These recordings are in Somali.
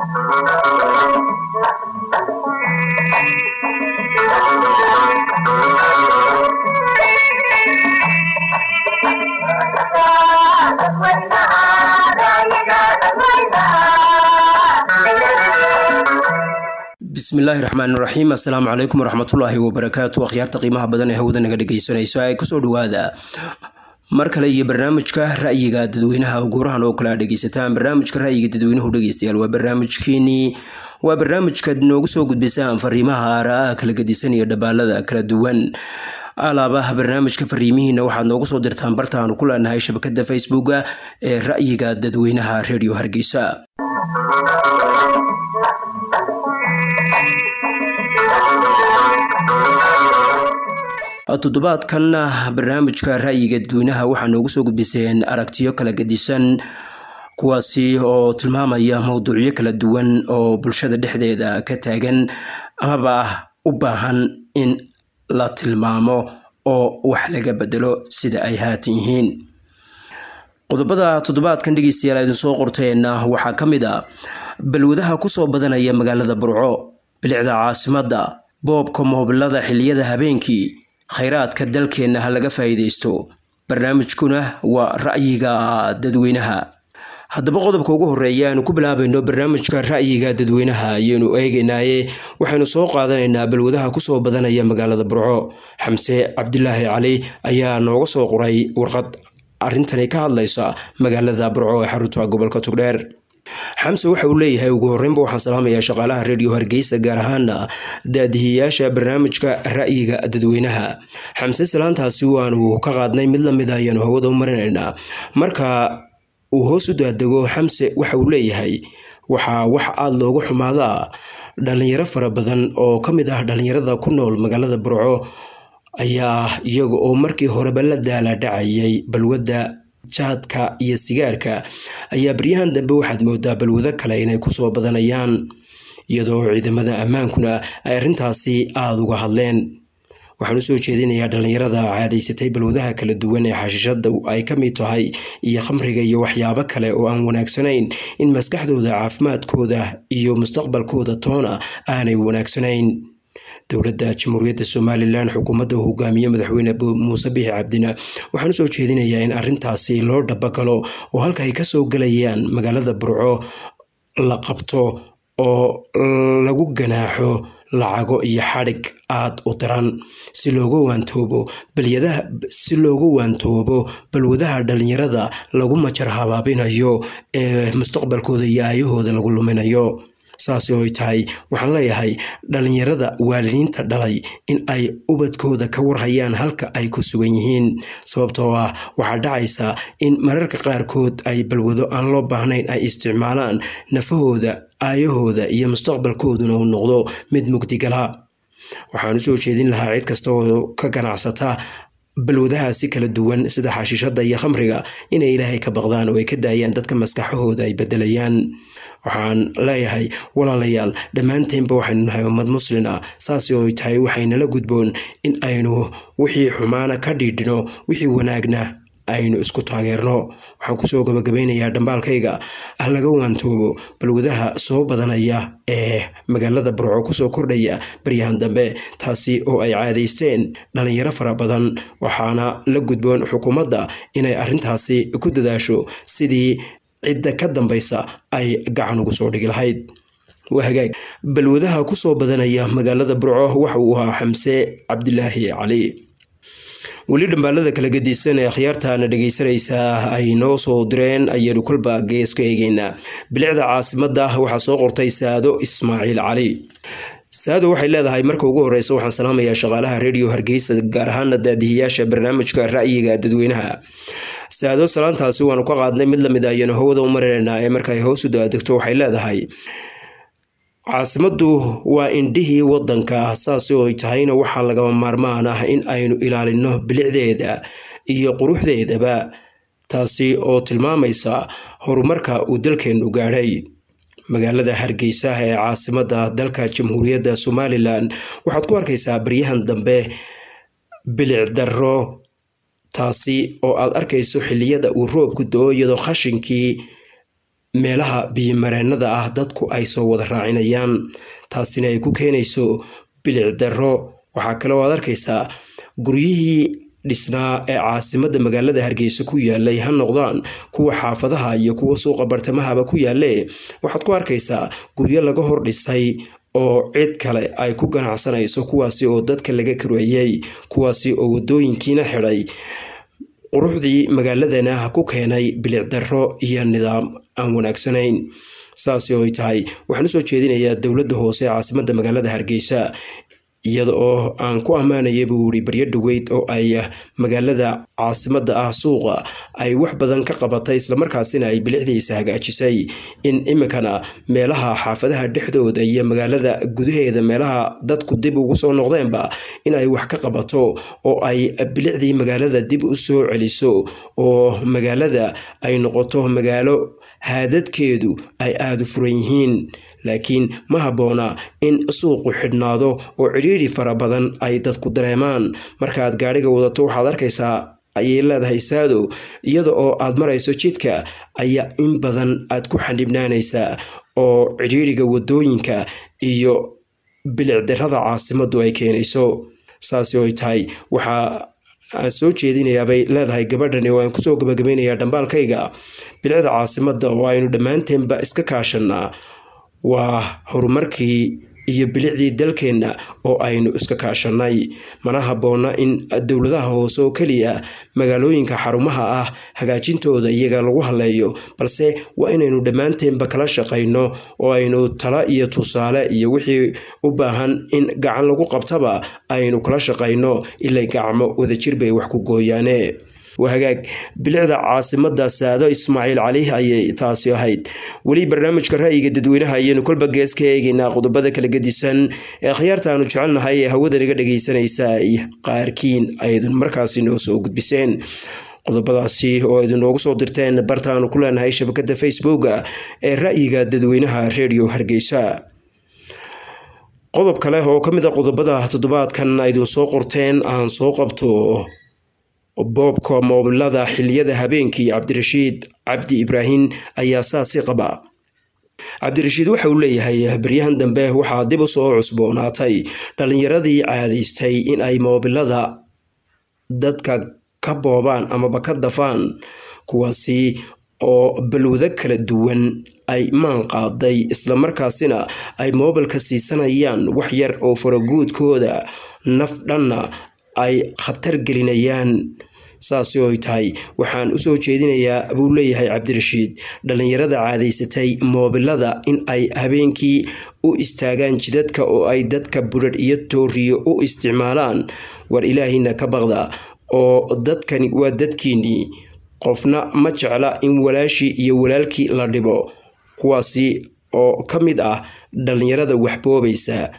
bismillaahi raxmaan raxiim assalaamu calaykum waraxmatullaahi wabarakaatu akhyaarta qiimaha badan ee hawada naga dhegeysanayso ay kusoo dhawaada mar kale iyo barnaamijka ra'yiga dadweynaha guurahan oo kale a dhegeysataan barnaamijka ra'yiga dadweynuhu dhegeystayaal waa barnaamijkeenii waa barnaamijkaad noogu soo gudbisaan fariimaha aara'a kala gedisan iyo dhabaalada kala duwan alaabaha barnaamijka fariimihiina waxaad noogu soo dirtaan bartaanu ku leenahay shabakada facebooka ee ra'yiga dadweynaha redio hargeysa toddobaadkanna barnaamijka ra'yiga dadweynaha waxaa noogu soo gudbiseen aragtiyo kala gedisan kuwaasi oo tilmaamaya mowduucyo kala duwan oo bulshada dhexdeeda ka taagan amaba u baahan in la tilmaamo oo wax laga bedelo sida ay haatan yihiin qodobada toddobaadkan dhegeystayaal idin soo qorteenna waxaa ka mid a balwadaha kusoo badanaya magaalada burco bilicda caasimadda boobka moobilada xiliyada habeenkii khayraadka dalkeenna ha laga faa'iidaysto barnaamijkuna waa ra'yiga dadweynaha haddaba qodobka ugu horeeya aanu ku bilaabayno barnaamijka ra'yiga dadweynaha ayaynu eegaynaaye waxaynu soo qaadanaynaa balwadaha kusoo badanaya magaalada burco xamse cabdilaahi cali ayaa nooga soo qoray warqad arrintani ka hadlaysa magaalada burco ee xarunta gobolka tugdheer xamse waxa uu leeyahay ugu horreynba waxaan salaamayaa shaqaalaha redio hargeysa gaar ahaana daadihiyaasha barnaamijka ra'yiga dadweynaha xamse salaantaasi waanu ka qaadnay mid lamid a ayaanu hawada u marinaynaa marka uu hoos u daadego xamse waxa uu leeyahay waxaa wax aada loogu xumaadaa dhalinyaro fara badan oo ka mid ah dhalinyarada ku nool magaalada burco ayaa iyaga oo markii horeba la daala dhacayay balwadda jaadka iyo sigaarka ayaa baryahan dambe waxaad moodaa balwado kale inay kusoo badanayaan iyadoo ciidamada ammaankuna ay arrintaasi aada uga hadleen waxaan usoo jeedinayaa dhalinyarada caadaysatay balwadaha kala duwan ee xashiishada ay ka mid tahay iyo khamriga iyo waxyaabo kale oo aan wanaagsanayn in maskaxdooda caafimaadkooda iyo mustaqbalkooda toona aanay wanaagsanayn dowladda jamhuuriyadda somalilan xukuumadda hogaamiye madaxweyne muuse bixi cabdina waxaan usoo jeedinayaa in arrintaasi loo dhabagalo oo halka ay kasoo gelayaan magaalada burco la qabto oo lagu ganaaxo lacago iyo xadhig aada u daran si looga waantoobo balyadaha si looga waantoobo balwadaha dhalinyarada lagu majar habaabinayo ee mustaqbalkooda iyo aayahooda lagu luminayo saasi oy tahay waxaan leeyahay dhalinyarada waalidiinta dhalay in ay ubadkooda ka warhayaan halka ay ku sugan yihiin sababtoo ah waxaa dhacaysa in mararka qaarkood ay balwado aan loo baahnayn ay isticmaalaan nafahooda aayahooda iyo mustaqbalkooduna uu noqdo mid mugdigala waxaan usoo jeedin lahaa cid kasta oo ka ganacsata balwadahaasi kala duwan sida xashiishada iyo khamriga inay ilaahay ka baqdaan oo ay ka daayaan dadka maskaxahooda ay bedelayaan waxaan leeyahay walaalayaal dhammaanteenba waxaynu nahay ummad muslin ah saasi oo tahay waxaynala gudboon in aynu wixii xumaana ka dhiidhino wixii wanaagna aynu isku taageerno waxaan kusoo gabagabeynayaa dhambaalkayga ah laga waantoobo balwadaha soo badanaya ee magaalada burco kusoo kordhaya baryahan dambe taasi oo ay caadaysteen dhalinyaro fara badan waxaana la gudboon xukuumadda inay arrintaasi ku dadaasho sidii cidda ka dambaysa ay gacan ugu soo dhigi lahayd waa hagaag balwadaha kusoo badanaya magaalada burco waxa uu ahaa xamse cabdilaahi cali weli dhambaalada kala gedisan ee akhyaartaana dhegeysanaysaa ay noo soo direen ayaynu kolba gees ka eegeynaa bilicda caasimadda waxaa soo qortay saado ismaaciil cali saado waxay leedahay marka ugu horeysa waxaan salaamayaa shaqaalaha redio hargeysa gaar ahaana daadihiyaasha barnaamijka ra'yiga dadweynaha saado salaantaasi waanu ka qaadnay mid lamid ayanu hawada u marinaynaa ee markaay hoos u daadegto waxay leedahay caasimaddu waa indhihii wadanka saasi oo tahayna waxaa lagama maarmaan ah in aynu ilaalino bilicdeeda iyo quruxdeedaba taasi oo tilmaamaysa horumarka uu dalkeennu gaadhay magaalada hargeysa ee caasimadda dalka jamhuuriyadda somalilan waxaad ku arkaysaa baryahan dambe bilic darro taasi oo aad arkayso xilliyada uu roobku do-o iyadoo khashinkii meelaha biyomareennada ah dadku ay soo wada raacinayaan taasina ay ku keenayso bilic darro waxaa kale oo aad arkaysaa guryihii dhisnaa ee caasimadda magaalada hargeysa ku yaalay ha noqdaan kuwa xaafadaha iyo kuwa suuqa bartamahaba ku yaalle waxaad ku arkaysaa guryo laga hor dhisay oo cid kale ay ku ganacsanayso kuwaasi oo dadka laga kareeyey kuwaasi oo wadooyinkiina xidhay quruxdii magaaladana ku keenay bilic darro iyo nidaam aan wanaagsanayn saasi oo ay tahay waxaan usoo jeedinayaa dowladda hoose ee caasimadda magaalada hargeysa iyada oo aan ku ammaanaya buu yiri baryo dhaweyd oo ay magaalada caasimadda ah suuqa ay wax badan ka qabatay islamarkaasina ay bilicdiisa hagaajisay in iminkana meelaha xaafadaha dhexdooda iyo magaalada gudaheeda meelaha dadku dib ugu soo noqdeenba in ay wax ka qabato oo ay bilicdii magaalada dib u soo celiso oo magaalada ay noqoto magaalo haadadkeedu ay aada u furan yihiin laakiin ma habboona in suuqu xidhnaado oo cidhiidhi fara badan ay dadku dareemaan markaaad gaadhiga wadato waxaad arkaysaa ayay leedahay saado iyada oo aad marayso jidka ayaa in badan aad ku xanibnaanaysaa oo cidhiidhiga wadooyinka iyo bilicdarrada caasimaddu ay keenayso saasi oy tahay waxaa aan soo jeedinayaabay leedahay gabadhani oo aan kusoo gabagabaynayaa dhambaalkayga bilicda caasimadda oo aynu dhammaanteenba iska kaashannaa waa horumarkii iyo bilicdii dalkeenna oo aynu iska kaashannay mana habboona in dowladaha hoose oo keliya magaalooyinka xarumaha ah hagaajintooda iyaga lagu haleeyo balse waa inaynu dhammaanteenba kala shaqayno oo aynu tala iyo tusaale iyo wixii u baahan in gacan lagu qabtaba aynu kala shaqayno ilay gacmo wadajir bay wax ku gooyaane waa hagaag bilicda caasimadda saado ismaaciil cali ayay taasi ahayd weli barnaamijka ra'yiga dadweynaha ayaynu kolba gees ka eegaynaa qodobada kala gedisan ee akhyaarta aanu jecelnahay ee hawada naga dhagaysanaysa ay qaarkiin aydun markaasi noo soo gudbiseen qodobadaasi oo idinoogu soo dirteen bartaanu ku leenahay shabakada facebooka ee ra'yiga dadweynaha redio hargeysa qodob kale oo ka mid a qodobada toddobaadkan aydin soo qorteen aan soo qabto boobka moobilada xiliyada habeenkii cabdirashiid cabdi ibraahim ayaa saasi qaba cabdirashiid waxa uu leeyahay baryahan dambe waxaa dib u soo cusboonaatay dhallinyaradii caadaystay in ay moobilada dadka ka boobaan amaba ka dafaan kuwaasi oo balwado kala duwan ay maan qaaday islamarkaasina ay moobilka siisanayaan wax yar oo faraguudkooda naf dhanna ay khatar gelinayaan saasi oy tahay waxaan usoo jeedinayaa buu leeyahay cabdirashiid dhallinyarada caadaysatay moobilada in ay habeenkii u istaagaan jidadka oo ay dadka budhadh iyo tooriyo u isticmaalaan war ilaahina ka baqda oo dadkani waa dadkiinnii qofna ma jecla in walaashii iyo walaalkii la dhibo kuwaasi oo ka mid ah dhallinyarada waxboobaysa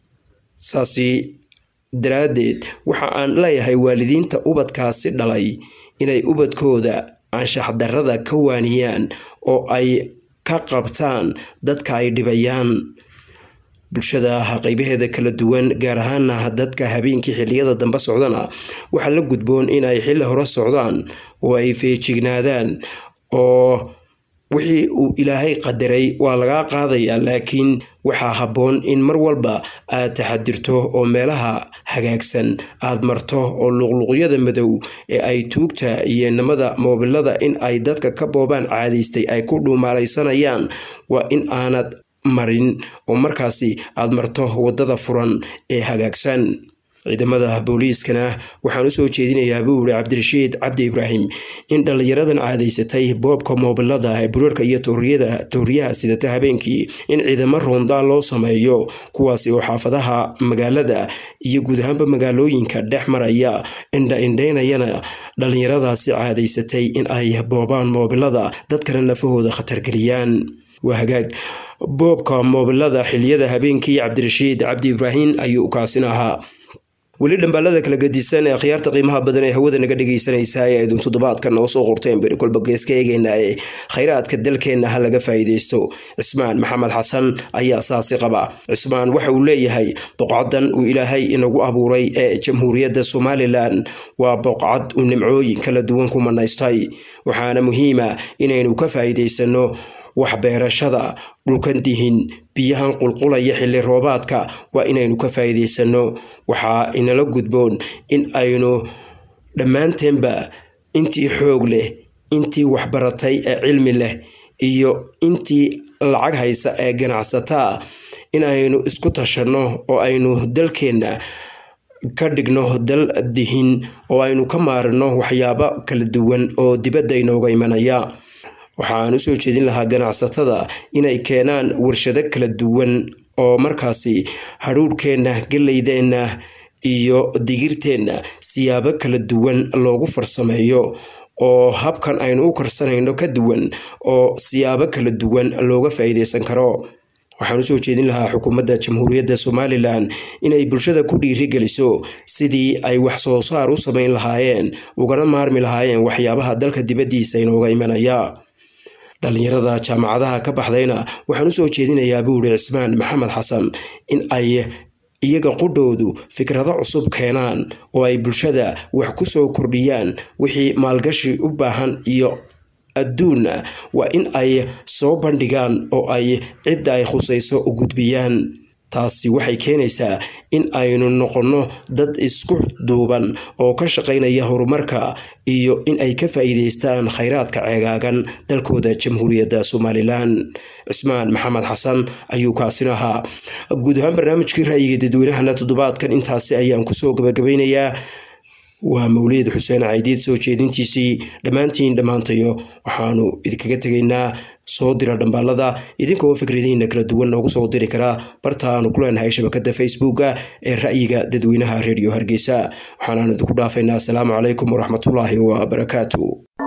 saasi daraaddeed waxa aan leeyahay waalidiinta ubadkaasi dhalay inay ubadkooda anshaxdarrada ka waaniyaan oo ay ka qabtaan dadka ay dhibayaan bulshada qaybaheeda kala duwan gaar ahaana dadka habeenkii xilliyada dambe socdana waxaa la gudboon in ay xilli hore socdaan oo ay feejignaadaan oo wixii uu ilaahay qadaray waa lagaa qaadayaa laakiin waxaa habboon in mar walba aad taxadirto oo meelaha hagaagsan aad marto oo luqluqyada madow ee ay tuugta iyo namada moobilada in ay dadka ka boobaan caadaystay ay ku dhuumaalaysanayaan waa in aanad marin oo markaasi aad marto waddada furan ee hagaagsan ciidamada booliiskana waxaan usoo jeedinayaa buu yihi cabdirashiid cabdi ibraahim in dhallinyaradan caadaysatay boobka moobilada ee bureerka iyo tooriyaha sidata habeenkii in ciidamo roondaa loo sameeyo kuwaasi oo xaafadaha magaalada iyo guud ahaanba magaalooyinka dhex maraya indha indhaynayana dhallinyaradaasi caadaysatay in ay boobaan moobilada dadkana nafahooda khatargeliyaan waa hagaag boobka moobilada xiliyada habeenkii cabdirashiid cabdi ibraahim ayuu kaasin ahaa weli dhambaalada kala gadisan ee akhyaarta qiimaha badan ee hawada naga dhegaysanaysaa ee aydun toddobaadkan noo soo qorteen baynu kolba gees ka eegaynaa ee khayraadka dalkeenna ha laga faa'iidaysto cismaan maxamed xasan ayaa saasi qaba cismaan waxa uu leeyahay boqcadan uu ilaahay inagu abuuray ee jamhuuriyadda somalilan waa boqcad uu nimcooyin kala duwan ku manaystay waxaana muhiima inaynu ka faa'iidaysanno waxbeerashada dhulkan dihin biyahan qulqulaya xilli roobaadka waa inaynu ka faa'iidaysanno waxaa inala gudboon in aynu dhammaanteenba intii xoog leh intii waxbaratay ee cilmi leh iyo intii lacag haysa ee ganacsataa in aynu isku tashanno oo aynu dalkeenna ka dhigno dal dihin oo aynu ka maarino waxyaabo kala duwan oo dibadda inooga imanaya waxaan usoo jeedin lahaa ganacsatada inay keenaan warshado kala duwan oo markaasi hadhuudhkeenna geleydeenna iyo digirteenna siyaabo kala duwan loogu farsameeyo oo habkan aynu u karsanayno ka duwan oo siyaabo kala duwan looga faa'iideysan karo waxaan usoo jeedin lahaa xukuumadda jamhuuriyadda somalilan inay bulshada ku dhiirigeliso sidii ay wax soo saar u samayn lahaayeen ugana maarmi lahaayeen waxyaabaha dalka dibaddiisa inooga imanaya dhallinyarada jaamacadaha ka baxdayna waxaan usoo jeedinayaa buu yihi cismaan maxamed xasan in ay iyaga qudhoodu fikrado cusub keenaan oo ay bulshada wax ku soo kordhiyaan wixii maalgashi u baahan iyo adduunna waa in ay soo bandhigaan oo ay cidda ay khusayso u gudbiyaan taasi waxay keenaysaa in aynu noqonno dad isku duuban oo ka shaqaynaya horumarka iyo in ay ka faa'iidaystaan khayraadka ceegaagan dalkooda jamhuuriyadda somalilan cismaan maxamed xasan ayuu kaasin ahaa guud ahaan barnaamijkii ra'yiga dadweynahana toddobaadkan intaasi ayaan kusoo gabagabeynayaa waa mawlid xuseen caydiid soo jeedintiisii dhammaantiin dhammaantayo waxaanu idinkaga tegaynaa soo dira dhambaalada idinkoo fikradihiina kala duwan noogu soo diri karaa barta aanu ku leenahay shabakada facebooka ee ra'yiga dadweynaha redio hargeysa waxaanaanu idinku dhaafaynaa asalaamu calaykum waraxmatullaahi wabarakaatu